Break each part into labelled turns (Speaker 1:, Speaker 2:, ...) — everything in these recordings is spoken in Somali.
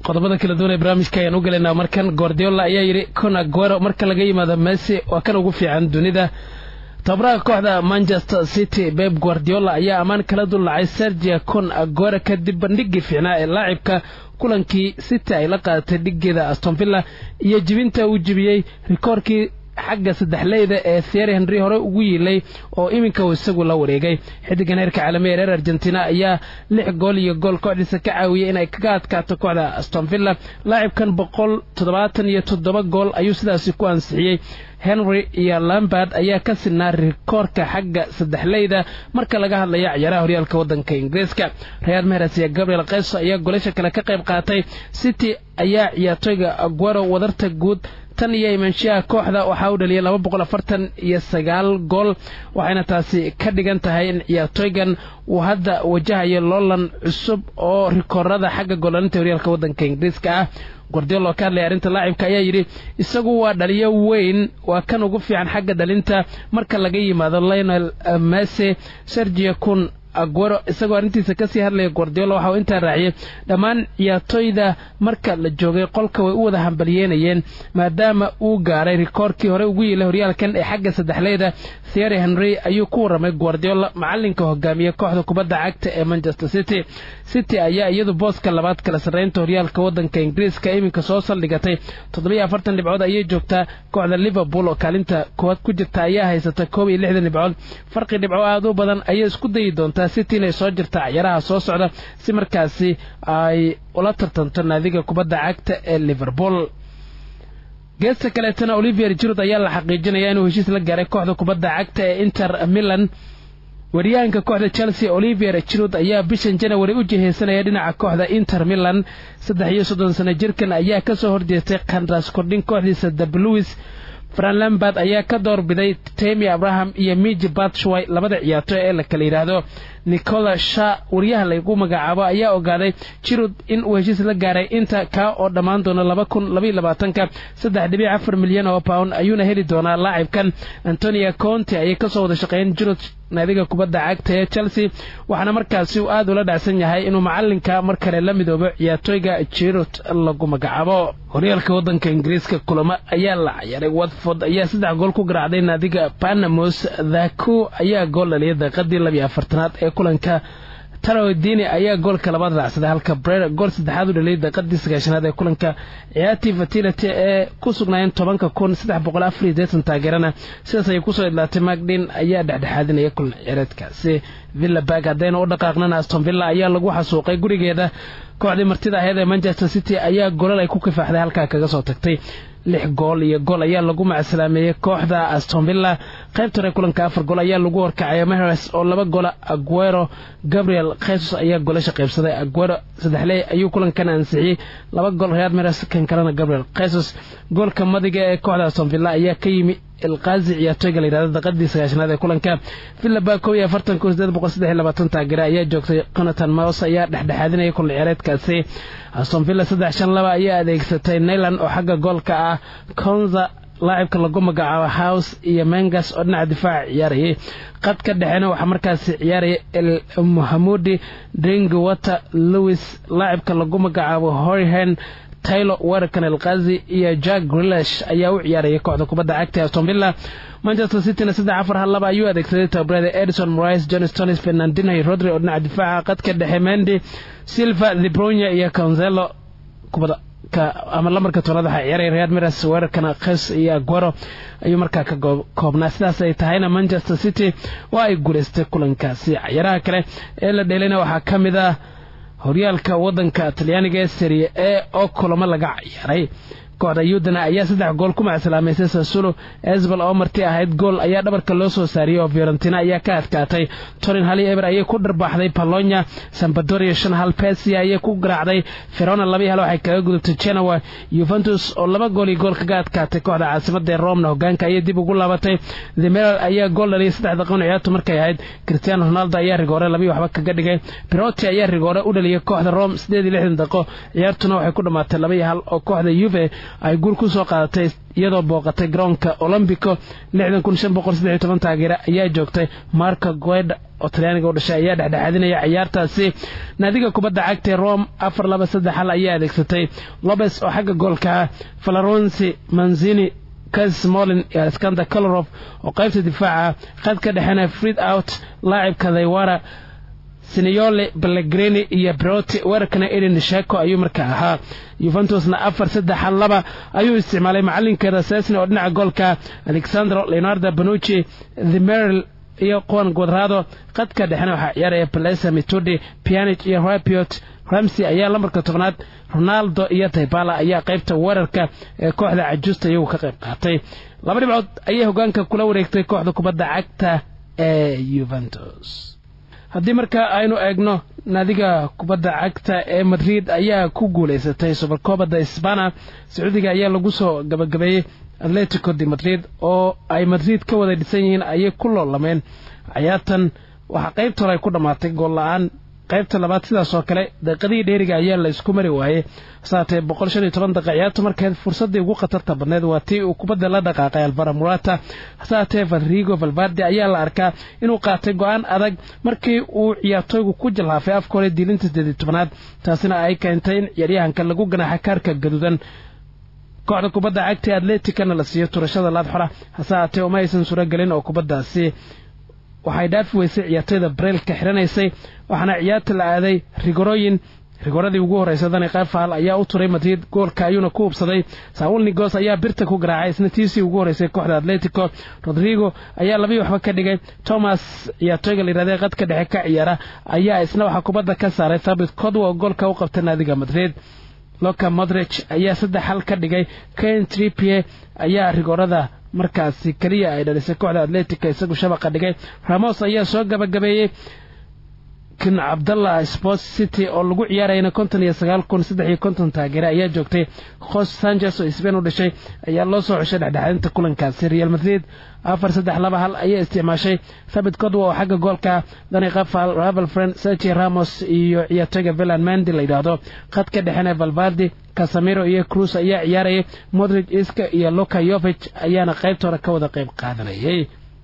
Speaker 1: qodobada kala duwan ee barnaamijka ayaan u gelaynaa markan guardiola ayaa yidhi con aguero marka laga yimaado messi waa kan ugu fiican dunida tababaraha kooxda manchester city beb guardiola ayaa ammaan kala dullacay sergia con aguero kadib bandhigii fiicnaa ee laacibka kulankii city ay la qaadatay dhigeeda astonvilla iyo jibinta uu jibiyey rikoorkii xagga saddexleyda ee thiery henry hore ugu yiilay oo iminka uu isagu la wareegay xidigan heerka caalamiga reer argentina ayaa lix gool iyo gool kooxdiisa ka caawiyey inay kaga adkaato kooxda astonvilla laacibkan boqol toddobaatan iyo toddoba gool ayuu sidaasi ku ansixiyey henry iyo lambard ayaa ka sinaa rikoorka xagga saddexleyda marka laga hadlayo ciyaaraha horyaalka waddanka ingiriiska real meres iyo gabriel kayso ayaa golasha kale ka qayb qaatay city ayaa ciyaartoyga aguero wadarta guud tan iyo imaanshiyaha kooxda waxaa u dhaliyay laba boqol afartan iyo sagaal gool waxayna taasi ka dhigan tahay in ciyaartoygan uu hadda wajahayo loolan cusub oo rikoorada xagga goolaninta horyaalka waddanka ingiriiska ah guardiola oo ka hadlaya arrinta laacibka ayaa yidhi isagu waa dhaliyo weyn waa kan ugu fiican xagga dhalinta marka laga yimaado lionel messe sergia kun aguero isagoo arrintiisa kasii hadlaya guardiola waxa uu intaa raaciyey dhammaan ciyaartoyda marka la joogay qolka way u wada hambalyeynayeen maadaama uu gaaray rikoorkii hore ugu yiilay horyaalkan ee xagga saddexleyda thiery henry ayuu ku warramay guardiola macalinka hogaamiye kooxda kubadda cagta ee manchester city city ayaa iyadu booska labaad kala sarreynta horyaalka waddanka ingiriiska iminka soo saldhigatay toddobiyo afartan dhibcood ayay joogtaa kooxda liverpool oo kaalinta koowaad ku jirta ayaa haysata koob iyo lixdan dhibcood farqi dhibco aad u badan ayay isku dayi doontaa city inay soo jirta ciyaaraha soo socda si markaasi ay ula tartanto naadiga kubadda cagta ee liverpool geesta kaleetana olivier jirod ayaa la xaqiijinaya inuu heshiis la gaaray kooxda kubadda cagta ee inter milan wariyahanka kooxda chelsea olivier jirod ayaa bishan janawari u jiheysanaya dhinaca kooxda inter milan saddex iyo soddon sano jirkan ayaa kasoo horjeestay khandras kordhin kooxdiisa dabluis fran lambard ayaa ka doorbiday temi abraham iyo miji batshway labada ciyaartoy ee la kala yidhaahdo nicola sha wariyaha lagu magacaabo ayaa ogaaday jirud in uu heshiis la gaaray inta kaa oo dhammaan doona laba kun labaiyo labaatanka saddex dhibic afar milyan oo pound ayuuna heli doonaa laacibkan antonia conte ayay kasoo wada shaqeeyeen jirud naadiga kubadda cagta ee chelsea waxaana markaasi uu aad ula dhacsan yahay inuu macalinka mar kale la midoobo ciyaartoyga jirud lagu magacaabo horyaalka waddanka ingiriiska kulamo ayaa la ciyaaray watford ayaa saddex gool ku garaacday naadiga panamos dhaku ayaa gool dhaliyay daqiiqadii labiyo afartanaad ee kulanka tarodini ayaa goolka labaad raacsaday halka brer gool saddexaad u dhaliyay daqiiqadii sagaashanaad ee kulanka ciyaartii fatility ee ku sugnaayeen tobanka kun saddex boqol afar iyo deetan taageerana sidaas ayay kusoo idlaatay magdhin ayaa dhexdhexaadinaya kulan ciyaareedkaasi villa bag haddayna u dhaqaaqnana aston villa ayaa lagu xasuuqay gurigeeda kooxdii martida aheyd ee manchester city ayaa golal ay ku kifaaxday halkaa kaga soo tagtay lix gool iyo gool ayaa lagu macasalaameeyey kooxda astonvilla qaybta hore kulanka afar gool ayaa lagu horkacay meres oo laba gola aguero gabriel khesus ayaa golasha qaybsaday aguero saddexley ayuu kulankan ansixiyey laba gool real meres kan kalena gabriel khesus goolka madiga ee kooxda astonvilla ayaa ka yimi ilqaazi ciyaartoyga layidhahdo daqadii sagaashanaad ee kulanka villaba kow iyo afartan kun sideed boqol saddex iyo labaatan taageere ayaa joogtay conatan mouse ayaa dhexdhexaadinaya kulan ciyaareedkaasi aston villa saddex shan laba ayaa adeegsatay nailand oo xagga goolka ah konza laacibka lagu magacaabo house iyo mengas oo dhinaca difaaca ciyaarayay qadka dhexena waxaa markaasi ciyaaraya el muhamudi dringwater lewis laacibka lagu magacaabo horihen taylor weerarkan elkazi iyo jack grilesh ayaa u ciyaarayay kooxda kubadda cagta aston villa manchester cityna saddex afar hal laba ayuu adeegsaday tababarada edison morais john stonis fernandino iyo rodri oo dhinaca difaaca qadka dhexe mendi silva thebronya iyo conzelo kubada ama lambarka tobnaad waxaa ciyaaraya real miras weerarkana khes iyo aguero ayuu markaa ka koobnaa sidaas ay tahayna manchester city waa ay guulaystay kulankaasi ciyaaraha kale ee la dheelayna waxaa ka mid ah horyaalka waddanka talyaaniga ee serie e oo kulamo laga ciyaaray kooxda yudana ayaa saddex gool ku macasalaameysay sasulo esbal oo marti ahayd gool ayaa dhabarka loo soo saariyey oo fiorentina ayaa ka adkaatay torin hali eber ayay ku dharbaaxday palonya sambadoria shan hal pesia ayay ku garaacday ferona laba hal waxay kaga gudubtay genoa yuventus oo laba gool iyo gool kaga adkaatay kooxda caasimada ee romna hogaanka ayay dib ugu laabatay demeral ayaa gool dhaliyay saddex daqiiqon ciyaartu markay ahayd cristiano ronaldo ayaa rigoore labii waxba kaga dhigay piroti ayaa rigoore u dhaliyay kooxda rome sideed iyo lixdan daqiiqo ciyaartuna waxay ku dhammaatay laba iyo hal oo kooxda yuve ay guul ku soo qaadatay iyadoo booqatay garoonka olombico taageere ayaa joogtay marco gueda oo talyaaniga u dhashay ayaa dhexdhexaadinaya ciyaartaasi naadiga kubadda cagtae rome afar laba saddex hal ayaa adeegsatay lobes oo xagga goolka ah valaronsi manzini kasmolin iyo alexander colorof oo qaybta difaaca khadka dhexena fried out laacibka daywara siniyole ballegrini iyo broti weerarkana eden sheko ayuu markaa ahaa yuventusna afar saddex hal laba ayuu isticmaalay macalinkeeda sesni oo dhinaca goolka alexandro leonardo banucci themeril iyo kuwan guadrado khadka dhexena waxaa ciyaaraya balesa mitudi pianich iyo rapiot ramsey ayaa lambarka tobnaad ronaldo iyo taybala ayaa qaybta weerarka ee kooxda cajuusta iyagu ka qayb qaatay laba dhibcood ayay hogaanka kula wareegtay kooxda kubadda cagta ee yuventus haddii markaa aynu eegno naadiga kubadda cagta ee madrid ayaa ku guulaysatay subarkoobada sbana sacuudiga ayaa lagu soo gabagabeeyey atletico de madrid oo ay madrid ka wada dhisan yihiin ayay ku loolameen cayaartan waxaa qaybta hore ay ku dhammaatay gool la-aan qaybta labaad sidaas oo kale daqiiqadii dheeriga ayaa la isku mari waayey saatee boqol shan iyo toban daqiiq ciyaartu markeed fursaddii ugu khatarta badneed waa tii uu kubadda la dhaqaaqay alvara murata saatee valrigo valvardi ayaa la arkaa inuu qaatay go-aan adag markii uu ciyaartooygu ku jalhaafay afka hore diilinta sideed tobanaad taasina ay keentay in ciyaaryahanka lagu ganaaxa kaarka gaduudan kooxda kubadda cagta atleticana la siiyo turashada laadxora hase haatee uma aysan surogelin oo kubaddaasi waxay dhaafi weysay ciyaartoyda bareelka xiranaysay waxaana ciyaarta la aaday rigorooyin rigoradii ugu horreysa dani kayfaal ayaa u turay madrid goolka ayuuna ku hubsaday saul nigos ayaa birta ku garaacay isna tiisii ugu horreysay kooxda atletico rodrigo ayaa labii waxba ka dhigay thomas ciyaartooyga layidhahday qadka dhexe ka ciyaara ayaa isna waxaa kubadda ka saaray thabit codwa oo goolka u qabta naadiga madrid loka modrich ayaa saddex hal ka dhigay ken tripie ayaa rigorada markaasi keliya ay dhalisay kooxda atletica isagu shabaqa dhigay ramos ayaa soo gabagabeeyey kin cabdallah sports city oo lagu ciyaarayna konton iyo sagaal kun saddex iyo konton taageere ayaa joogtay khos sanchez oo sbain u dhashay ayaa loo soo xushay dhexdhexaadinta kulankaasi real madrid afar saddex laba hal ayaa isticmaashay thabit codwa oo xagga goolka dani kafal ravel friend sergi ramos iyo ciyaartooyga villan mandi la yidhaahdo khadka dhexena valvardi casamiro iyo cruz ayaa ciyaarayay modrig iska iyo luka yovich ayaana qaybta hore ka wada qayb qaadanayay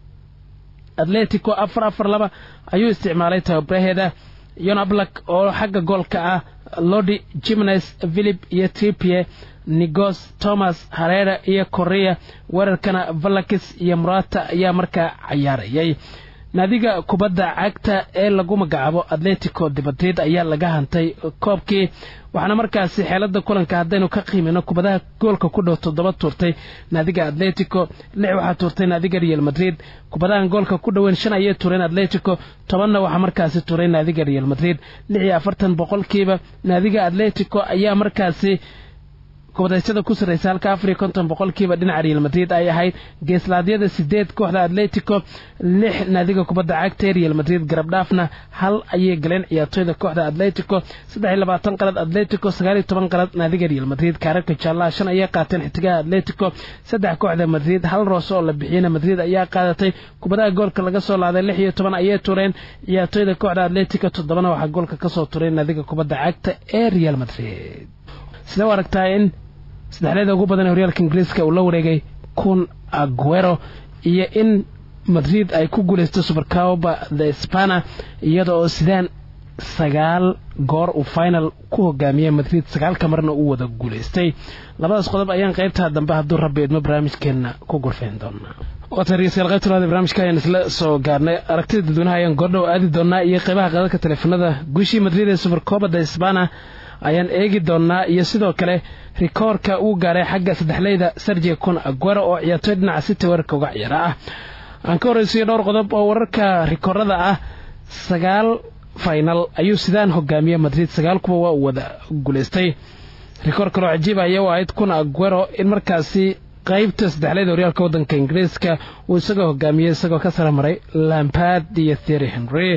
Speaker 1: atletico afar afar laba ayuu isticmaalay tababaraheeda yonablak oo xagga goolka ah lodi jimnes philip iyo tripie nigos thomas harera iyo korea weerarkana valakis iyo murata ayaa markaa cayaarayay naadiga kubadda cagta ee lagu magacaabo atletico de madrid ayaa laga hantay koobkii waxaana markaasi xeelada kulanka haddaynu ka qiimino kubadaha goolka ku dhow toddoba tuurtay naadiga atletico lix waxaa tuurtay naadiga real madrid kubadahan goolka ku dhoweyn shan ayay tuureen atletico tobanna waxaa markaasi tuuray naadiga real madrid lix iyo afartan boqolkiiba naadiga atletico ayaa markaasi kubadaysyada ku sarraysa halka afar iyo konton boqolkiiba dhinaca real madrid ay ahayd geeslaadyada sideed kooxda atletico lix naadiga kubadda cagta real madrid garab dhaafna hal ayay galeen ciyaartooyda kooxda atletico saddex iyo labaatan qalad atletico sagaal iyo toban qalad naadiga real madrid kaararka jaallaha shan ayay qaateen xitigaha atletico saddex kooxda madrid hal roose oo la bixiyena madrid ayaa qaadatay kubadaha goolka laga soo laaday lix iyo toban ayay tureen ciyaartooyda kooxda atletico toddobana waxaa goolka kasoo turay naadiga kubadda cagta ee real madrid sidee u aragtaa in saddexleeda ugu badan ee horyaalka ingiriiska uu la wareegay kun aguero iyo in madrid ay ku guulaysto supercoba the spana iyada oo sidaan sagaal goor uu final ku hogaamiyey madrid sagaalka marna uu wada guulaystay labadaas qodob ayaan qaybtaa dambe hadduu rabbi idmo barnaamijkeenna ku gurfayn doonaa waatariyasayaal qaybta labaad barnaamijka ayaan isla soo gaarnay aragtida dadweynaha ayaan goordhow aadi doonaa iyo qaybaha qadadka teleefanada guushii madrid ee supercoba the spana ayaan eegi doonaa iyo sidoo kale rikoorka uu gaaray xagga saddexleyda sergia kun aguero oo ciyaartooy dhinaca city weerarka uga ciyaara ah aan ka horreysiyo dhowr qodob oo wararka rikoorada ah sagaal final ayuu sidaan hogaamiye madrid sagaal kuba waa uu wada guulaystay rikoor kaloo cajiib aya u ahayd kun aguero in markaasi qaybta saddexleyda horyaalka waddanka ingiriiska uu isagoo hogaamiyey isagoo ka sara maray lampard iyo thery henry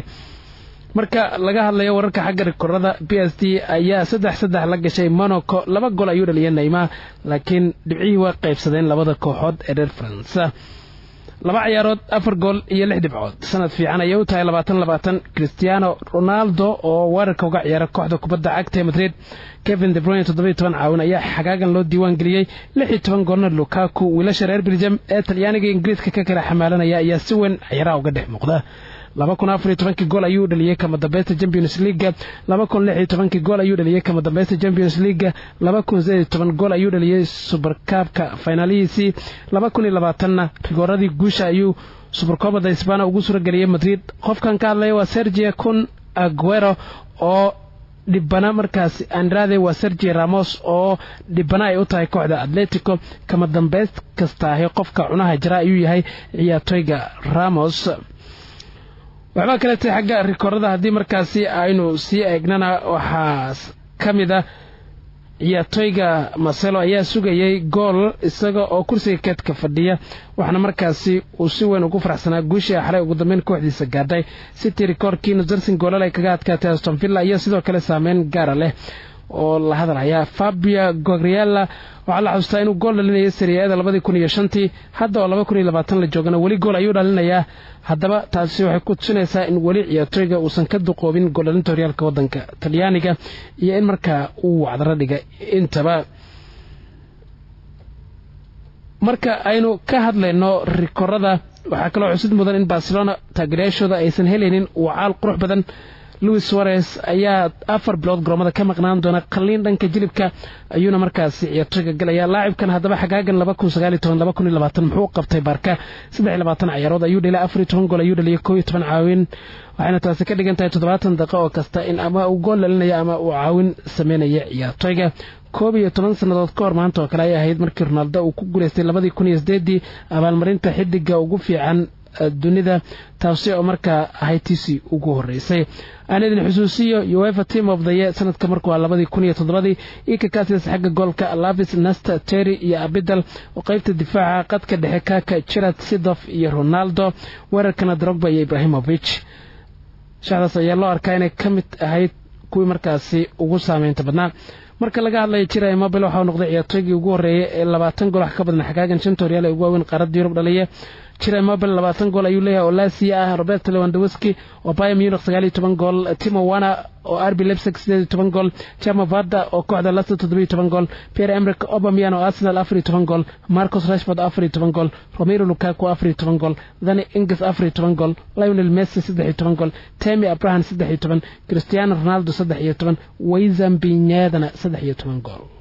Speaker 1: marka laga hadlayo wararka xagga rikoorada b s d ayaa saddex saddex la gashay monaco laba gol ayuu dhaliyay neyma laakiin dhibcihii waa qaybsadeen labada kooxood ee reer faransa laba ciyaarood afar gool iyo lix dhibcood sanad fiican ayay u tahay labaatan labaatan cristiano ronaldo oo weerarka uga ciyaara kooxda kubadda cagta ee madrid kevin de bruyne toddobiyo toban caawin ayaa xagaagan loo diiwaan geliyey lix iyo toban goolna lukaku wiilasha reer belgium ee talyaaniga ingiriiska ka kala xamaalanaya ayaa si weyn ciyaaraha uga dhex muuqda laba kun afar iyo tobankii gool ayuu dhaliyey kama dambaysta champions leaga laba kun lix iyo tobankii gool ayuu dhaliyey kama dambaysta champions leaga laba kun sideed iyo toban gool ayuu dhaliyey subarkaabka finaalihiisii laba kun iyo labaatanna rigooradii guusha ayuu subarkoobada isbaana ugu suurageliyey madrid qofkan ka hadlaya waa sergia kun aguero oo dhibana markaasi andrade waa sergi ramos oo dhibana ay u tahay kooxda atletico kama dambayst kasta ahi qofka cunaha jara ayuu yahay ciyaartoyga ramos waxbaa kaletay xagga rikoorada haddii markaasi aynu sii eegnana waxaa ka mid a ciyaartoyga marcelo ayaa sugayay gool isaga oo kursiga keedka fadhiya waxaana markaasi uu si weyn ugu faraxsanaa guushii xalay ugu dambeyn kooxdiisa gaadhay city rikoorkii nusersin goolal ay kaga adkaatay aston villa iyo sidoo kale saameyn gaara leh oo la hadalhayaa fabia gogriela waxaa la xasuustaa inuu gool dhalinayay sariyaada labadii kun iyo shantii hadda oo laba kun iyo labaatan la joogana weli gool ayuu dhalinayaa haddaba taasi waxay ku tusinaysaa in weli ciyaartooyga uusan ka duqoobin gooldhalinta horyaalka waddanka talyaaniga iyo in markaa uu wacdaro dhiga intaba marka aynu ka hadlayno rikorada waxaa kaloo xusid mudan in barcelona taageerayaashooda aysan helaynin wacaal qurux badan louis suarez ayaa afar bilood garoomada ka maqnaan doona qalliin dhanka jilibka ayuuna markaasi ciyaartoyga galaya laacibkan haddaba xagaagan muxuu qabtay baarka ciyaarood ayuu dhelay afar toban gool ayuu dhaliyay koo iyo toban caawin waxayna taasi ka dhigan tahay toddobaatan daqiiqo oo kasta in ama uu gool dhalinaya ama uu caawin sameynaya ciyaartoyga koob iyo toban sannadood ka hor maanta oo kale ay ahayd markii ronaldo uu ku guulaystay labadii kun iyo sideedii abaalmarinta xidiga ugu fiican dunida taasi oo markaa ahayd tiisii ugu horeysay aan idin xusuusiyo uefa team of the year sanadka markuu ah labadii kun iyo toddobadii ika kaasiis xagga goolka lavis nasta terry iyo abidal oo qaybta difaaca qadka dhexe kaka jirad sidof iyo ronaldo weerarkana drogba iyo ibrahimovich shaxdaas ayaa loo arkaa inay ka mid ahayd kuwii markaasi ugu saameynta badnaa marka laga hadlaya jira mobile waxauu noqday ciyaartooygii ugu horreeyay ee labaatan gool wax ka badan xagaagan shanta horyaal ee ugu waaweyn qaaradda yurub dhaliya jira mobile labaatan gool ayuu leeyahay oo lasia ah robert lewandowski oo baya munich sagaal iyo toban gool timo wana oo arbi lebsig sideed iyo toban gool jamo varda oo kooxda leicester toddoba iyo toban gool pierre emric obamian oo arsenal afar iyo toban gool marcus rashford afar iyo toban gool romero lukaku afar iyo toban gool dani ingis afar iyo toban gool lionel messi saddex iyo toban gool temi abraham saddex iyo toban cristiano ronaldo saddex iyo toban wayzambinyadana saddex iyo toban gool